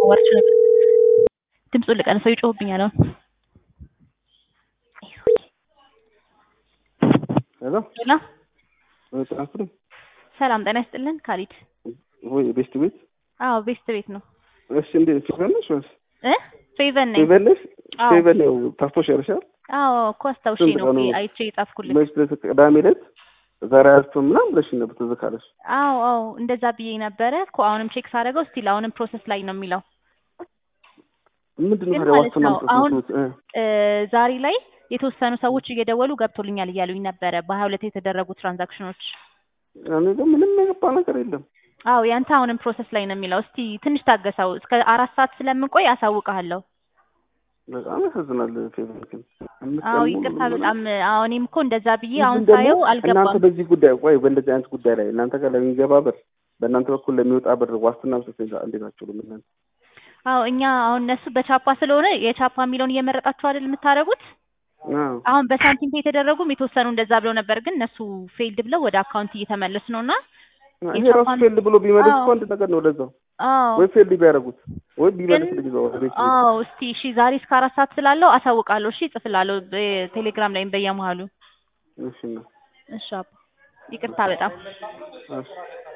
አዋርቼው ነበር። ድምፁን ልቀንሰው ይጮህብኛል አሁን። ሄሎ ሄሎ ትራንስፈር ሰላም ጤና ይስጥልን ካሊድ። ወይ ቤስት ቤት አዎ ቤስት ቤት ነው እሺ እንዴት ፌቨን ነሽ ወይስ እ ፌቨን ነኝ። ፌቨን ነሽ አዎ ፌቨን ያው ፓስፖርት ያርሻል አዎ እኮ አስታውሼ ስንት ነው ቀኑ? አይቼ የጻፍኩልህ። መች ዕለት ቅዳሜ ዕለት ዛሬ አያስቱም ምናምን ብለሽ ነበር ትዝ ካለሽ አዎ አዎ እንደዛ ብዬ ነበረ እኮ አሁንም ቼክ ሳደርገው ስቲል አሁንም ፕሮሰስ ላይ ነው የሚለው ምንድን ነው ግን ታዲያ ማለት ዋስትና ነው አሁን መስጠት እ እ ዛሬ ላይ የተወሰኑ ሰዎች እየደወሉ ገብቶልኛል እያሉኝ ነበረ በሀያ ሁለት የተደረጉ ትራንዛክሽኖች። እኔ ግን ምንም የገባ ነገር የለም አዎ ያንተ አሁንም ፕሮሰስ ላይ ነው የሚለው። እስቲ ትንሽ ታገሰው እስከ አራት ሰዓት ስለምንቆይ አሳውቅሃለሁ። በጣም ያሳዝናል ፌቨን ግን አምስት ቀን አዎ ሙሉ ይቅርታ ምንም በጣም አዎ እኔም እኮ እንደዛ ብዬ ግን አሁን ደግሞ ሳየው እናንተ አልገባም። በዚህ ጉዳይ ቆይ በእንደዚህ አይነት ጉዳይ ላይ እናንተ ጋር ለሚገባ ብር በእናንተ በኩል ለሚወጣ ብር ዋስትና መስጠት እንዴት አትችሉም እናንተ? አዎ እኛ አሁን እነሱ በቻፓ ስለሆነ የቻፓ የሚለውን እየመረጣችሁ አይደል የምታደርጉት? አዎ አሁን በሳንቲም ፔ የተደረጉም የተወሰኑ እንደዛ ብለው ነበር፣ ግን እነሱ ፌልድ ብለው ወደ አካውንት እየተመለሱ ነው እና ይሄ ራሱ የቻፓን ፌልድ ብሎ ቢመልስ አዎ እኮ አንድ ነገር ነው ለዛው አዎ ወይ ፌልድ ቢያደርጉት ወይ ግን ቢመልስ ልጅ ወደ ቤት ቤት አዎ እስቲ እሺ ዛሬ እስከ አራት ሰዓት ስላለው አሳውቃለሁ። እሺ እጽፍላለሁ በቴሌግራም ላይም በየመሀሉ። እሺ ነው እሺ አባ ይቅርታ በጣም እሺ